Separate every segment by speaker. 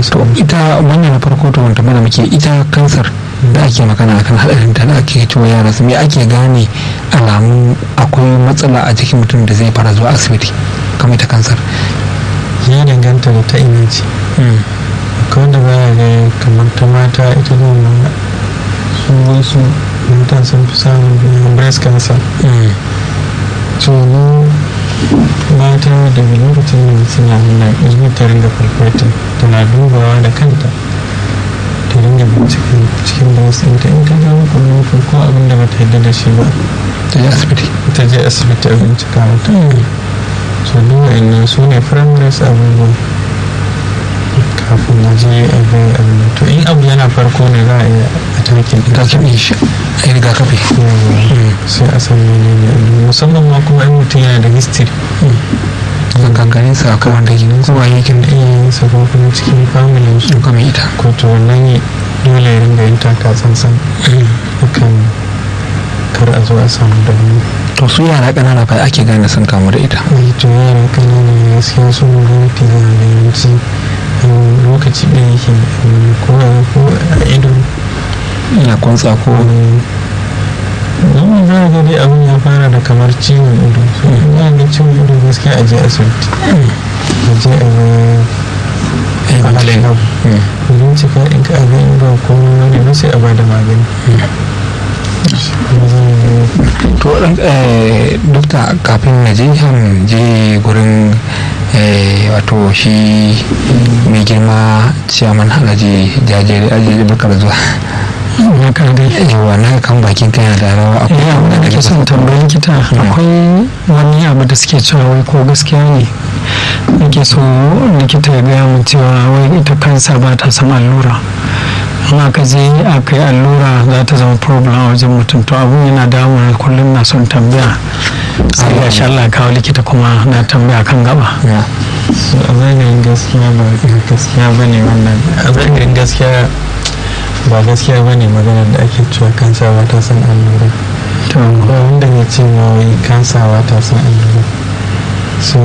Speaker 1: masa
Speaker 2: ita wannan na farko to wanda mana muke ita kansar da ake magana akan hadarin ta da ake cewa yara su me ake gane alamun akwai matsala a jikin mutum da zai fara zuwa asibiti kamar ita kansar
Speaker 1: ya danganta da ta ina ce akwai wanda baya ga kamar ta mata ita ne ma su wasu matan sun fi samun breast cancer so mu mata daga lokacin da suna nuna izini ta ringa farfata tana dubawa da kanta ta ringa binciken cikin breast ɗinta in ta gano kuma ko abin da bata yadda da shi ba
Speaker 2: ta je asibiti
Speaker 1: ta je asibiti a bincika mata so duk wa'annan su ne primaries abubuwa kafin na je a ga abin to in abu yana farko ne za a iya a takin
Speaker 2: ta kiɓe shi a yi rigakafi
Speaker 1: sai a san menene abu musamman ma kuma in mutum yana da history
Speaker 2: ganganin sa akwai wanda ginin zuwa yakin da
Speaker 1: iya sa ko kuma cikin family su
Speaker 2: kuma ita
Speaker 1: ko to wannan dole ya ringa yin taka tsantsan akan kar a zo a samu da wani
Speaker 2: to su yara ƙanana fa ake gane sun kamu da ita
Speaker 1: mai to yara kanana gaskiya sun rufe da yawanci lokaci ɗaya yake ko a ido
Speaker 2: ina kwantsa ko
Speaker 1: don za a dai abin ya fara da kamar ciwon ido so ya ga ciwon ido gaskiya a je asibiti a je a ga
Speaker 2: magani
Speaker 1: bincika in ka abin in ba ko wani ba sai a ba da magani
Speaker 2: to dokta kafin na je han je gurin wato shi mai girma ciyaman halaji jajere ajiye barka da zuwa yawa na kan bakin kana da rawa
Speaker 3: akwai abin da ke son tambayin kita akwai wani abu da suke cewa wai ko gaskiya ne nake so likita ya gaya mu cewa wai ita kansa ba ta son allura in aka je aka yi allura za ta zama problem a wajen mutum to abun yana damuna kullum na son tambaya sai ga sha Allah kawo likita kuma na tambaya kan gaba
Speaker 1: a zagayen gaskiya ba gaskiya ba ne wannan a zagayen gaskiya ba gaskiya ba ne maganar da ake cewa kansa ba ta san allura ba wanda ya ce ma wai kansa ba ta san allura so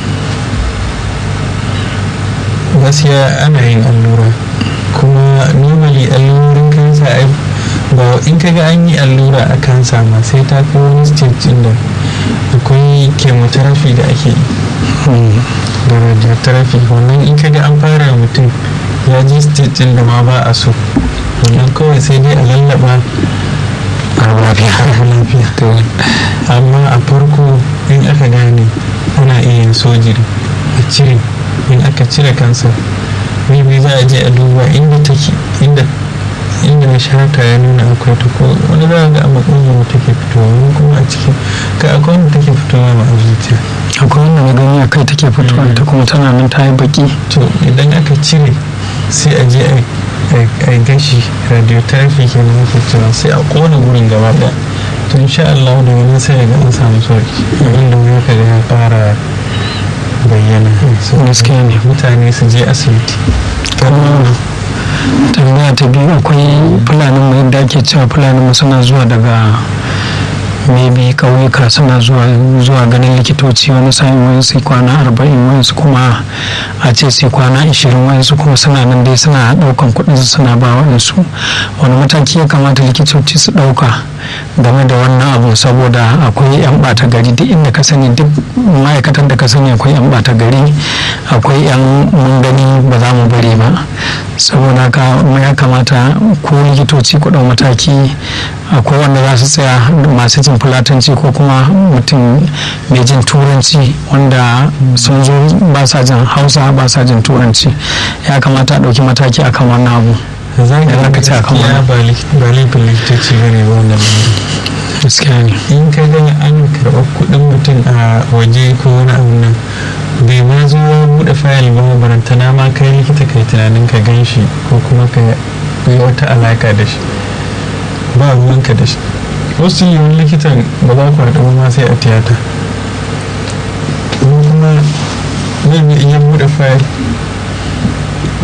Speaker 1: gaskiya ana yin allura kuma normally allurin kansa ba in ka ga an yi allura a kansa ma sai ta kai wani stage da akwai chemotherapy da ake yi da radiotherapy wannan in ka ga an fara mutum ya ji stage da ma ba a so wannan kawai sai dai a lallaba
Speaker 2: a lafiya
Speaker 1: amma a farko in aka gane ana iya yin sojiri a cire in aka cire kansa maybe za a je a duba inda take inda inda na shata ya nuna akwai ta ko wani za a ga a makogoro take fitowa wani kuma a cikin ka akwai wanda take fitowa ma a zuciya
Speaker 3: akwai wanda na gani a kai take fitowa ta kuma tana nan ta yi baki
Speaker 1: to idan aka cire sai a je a gashi radiotherapy ke nan ake cewa sai a kona gurin gaba daya to insha Allah da wani sai ga an samu sauki abinda wani ka ga ya fara bayyana
Speaker 3: gaskiya ne
Speaker 1: mutane su je asibiti
Speaker 3: tambaya ta biyu akwai fulanin mu yadda ake cewa fulanin mu suna zuwa daga maybe ƙauyuka suna zuwa zuwa ganin likitoci wani sa'in wani su kwana arba'in wani su kuma a ce su kwana ashirin wani su kuma suna nan dai suna ɗaukan kuɗin su suna ba waɗansu wani mataki ya kamata likitoci su ɗauka game da wannan abu saboda akwai yan ɓata gari duk inda ka sani duk ma'aikatan da ka sani akwai yan ɓata gari akwai yan mun gani ba za mu bari ba saboda ka ya kamata ko likitoci ku ɗau mataki akwai wanda za su tsaya masu jin fulatanci ko kuma mutum mai jin turanci wanda sun zo ba sa jin hausa ba sa jin turanci ya kamata a ɗauki mataki akan wannan abu
Speaker 1: zan
Speaker 3: da zaka ce akan wannan
Speaker 1: ba laifin likitoci ba ne ba wannan
Speaker 3: gaskiya ne
Speaker 1: in ka ga an karɓar kuɗin mutum a waje ko wani abu nan bai ma zo ya buɗe fayil ba barantana ma kai likita kai tunanin ka gan shi ko kuma ka yi wata alaka da shi ba ruwanka da shi wasu yiwuwar likitan ba za ku haɗu ma sai a tiyata kuma zai bi iya buɗe fayil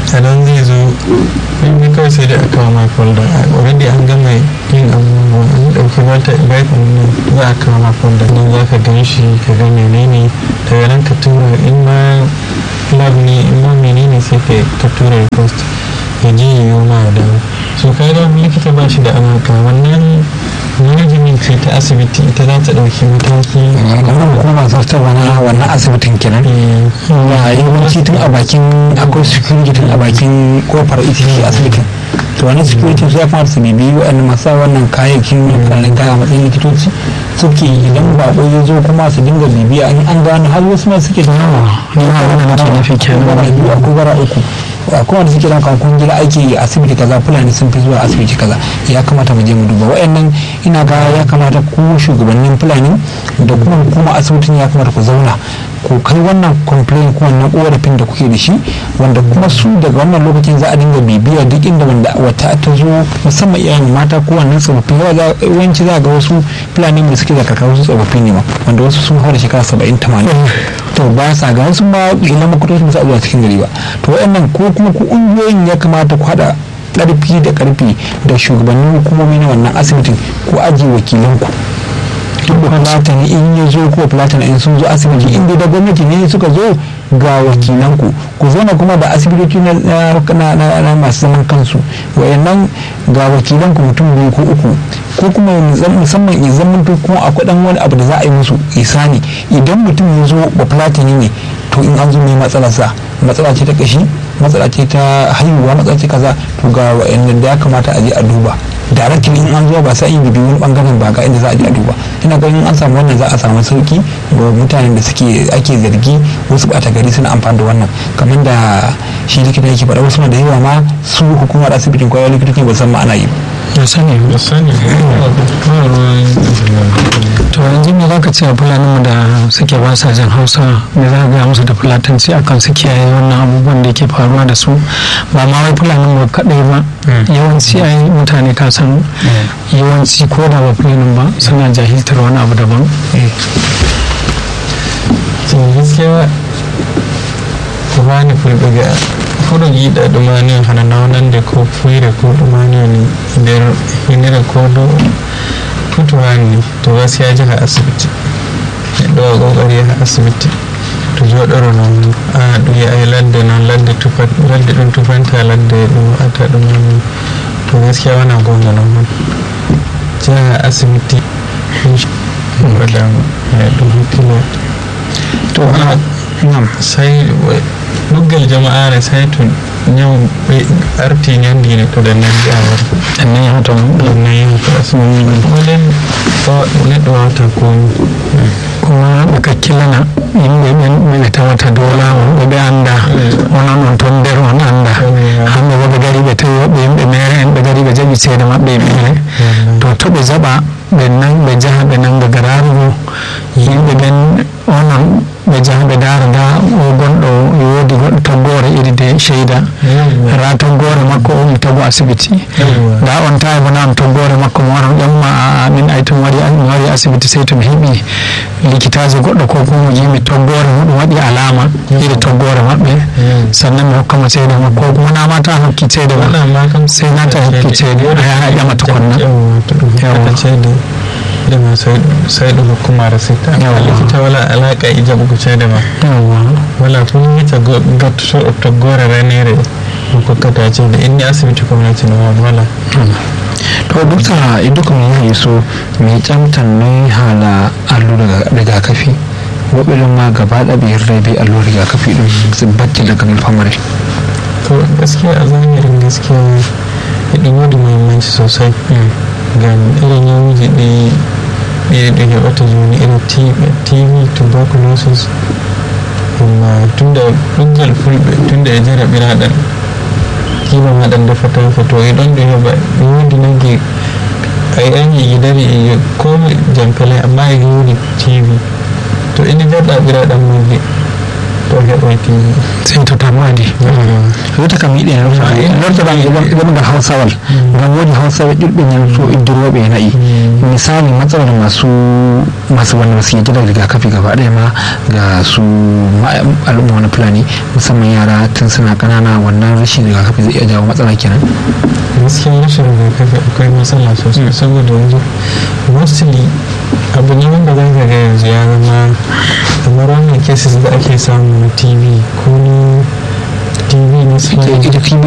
Speaker 1: a nan zai zo ne kawai sai da aka kawo ma folder already an gama yin abubuwa an ɗauki wata baifin nan za a kawo ma folder nan za ka gan shi ka ga menene daga nan ka tura in ma lab ne in ma menene sai ka tura request ya je yi ma da so ka ga likita ba shi da amurka wannan management ce ta asibiti ita za ta ɗauki mataki
Speaker 2: kamar hukumar zartarwa na wannan asibitin kenan ya yawanci tun a bakin akwai security tun a bakin kofar ita ce asibitin to wani security su ya kamata su bibi waɗanda masu wannan kayayyakin kallon kaya matsayin likitoci suke idan baƙo ya zo kuma su dinga bibiya in an gano har wasu ma suke da yawa
Speaker 3: ni ma wannan nake nufi kenan
Speaker 2: bara biyu akwai bara uku akwai wanda suke ɗaukan kungiyar aiki a asibiti kaza fulani sun fi zuwa asibiti kaza ya kamata mu je mu duba waɗannan ina ga ya kamata ku shugabannin fulani da kuma hukuma asibitin ya kamata ku zauna ku kai wannan complain ko wannan korafin da kuke da shi wanda kuma su daga wannan lokacin za a dinga bibiya duk inda wanda wata ta zo musamman iyayen mata ko wannan tsofaffi yawanci za ga wasu fulani da suke da karkara wasu tsofaffi ne ma wanda wasu sun haura shekara saba'in tamanin to ba sa ga wasu ma ila makwatocin su a zuwa cikin gari ba to waɗannan ko kuma ku ƙungiyoyin ya kamata ku haɗa ƙarfi da ƙarfi da shugabannin hukumomi na wannan asibitin ko ajiye wakilanku duk platani in ya zo ko platani in sun zo asibiti inda da gwamnati ne suka zo ga wakilanku ku zauna kuma da asibitoci na masu zaman kansu wayannan ga wakilanku mutum biyu ko uku ko kuma musamman ya zama kuma akwai dan wani abu da za a yi musu isani idan mutum ya zo ba platani ne to in an zo mai matsalarsa matsala ce ta kashi matsala ce ta haihuwa matsala ce kaza to ga wayannan da ya kamata a je a duba directly in an zuwa ba sai in bibi wani bangaren ba ga inda za a je a duba ina ganin an samu wannan za a samu sauki ga mutanen da suke ake zargi wasu bata gari suna amfani da wannan kamar da shi likita yake faɗa wasu da yawa ma su hukumar asibitin kwayar likitoci ba san ma ana yi
Speaker 3: da sani
Speaker 1: da sani
Speaker 3: to yanzu me zaka ce a fulanin mu da suke ba sa jin hausa me za ka gaya musu da fulatanci akan su kiyaye wannan abubuwan da ke faruwa da su ba ma wai fulanin mu kadai ba yawanci ai mutane ka san yawanci ko da ba fulanin ba suna jahiltar wani abu daban
Speaker 1: gaskiya ku bani fulbiga fuɗo yiɗa ɗumani hana nawnande ko fuyre ko ɗumani woni nder hinire ko ɗo tuto hanni to gaskiya jaha asibiti neɗɗo wa ƙoƙari yaha asibiti to joɗoro noon a ɗum yi'ay ladde noon ladde tufa ladde ɗum tufanta ladde ɗum waɗata ɗumani to gaskiya wona gonga noon man jaha asibiti waɗan ɗum hakkille to
Speaker 2: nam
Speaker 1: sai ɗuggal jama'are sai to ñaw ɓe arti ñandine to ɗen nandi a wara
Speaker 3: annan ya hata
Speaker 1: ɗum nayi to asibiti waɗen neɗɗo wawata komi
Speaker 3: kuma ɓe kakkillana yimɓe ɓen ɓe tawata dow lawol ɓe anda onon on toon nder on anda hamɓe bo ɓe gari ɓe tawi woɓɓe yimɓe mere en ɓe gari ɓe jaɓi ceede maɓɓe e mere to to ɓe jaɓa ɓe nan ɓe jaha ɓe nanga gararugo yimɓe ɓen onon ɓe jaha ɓe dara nda o gonɗo woodi goɗɗo toggore iri de cheyda ra toggore makko o mi tagu asibiti nda on tawi bona on toggore makko mo waran ƴamma a min ay tomi waɗi mi wari asibiti sey to mi heeɓi likitaji goɗɗo ko kuma jimi toggore muɗum waɗi alama iri toggore maɓɓe sannan mi hokkamo ceede makko ko kuma namata hokki ceede ma sai nata hokki ceede a yaha ƴama tukonna
Speaker 1: to ɗum heɓata ceede dema sai ɗum hokkuma recette amma likita wala alaqa e jaɓugo ceede ma wala ko yita gattotoɗo toggore renere ɗum kokkata ceede inni asibiti community no on wala
Speaker 2: to dokta idan kuma yi so mai tsamtan ne hala allura rigakafi woɓɓe ɗum ma gaba ɗaya ɓe yarda be allura rigakafi ɗum su batti daga famare
Speaker 1: to gaskiya a zahirin gaskiya ɗum wodi muhimmanci sosai ngam irin yawuji ɗi ɗi ɗi heɓata joni irin tv tuberculosis amma tunda ɗuggal fulɓe tunda e jaraɓiraɗan kima maɗan defata fa to e ɗon ɗo heɓa ɗi wodi nagge ay an yi dari e ko jampele amma e wodi tv to ina jarɗa ɓiraɗan magge to heɓoiti
Speaker 3: sai to tamuwaadi reta kam yiɗi en lortoɗa gonga hausawal ngam woodi hausaɓe ƴuɗɓe ñamto iddiroɓe e nayi misali matsalar masu masu wannan su yadda da rigakafi gaba ɗaya ma ga su al'umma wani fulani musamman yara tun suna ƙanana wannan rashin rigakafi zai iya jawo matsala kenan
Speaker 1: gaskiya rashin rigakafi akwai matsala sosai saboda yanzu mostly abu ne wanda za ka ga yanzu ya zama kamar wannan cases da ake samu na tv ko na tv na
Speaker 3: ita tv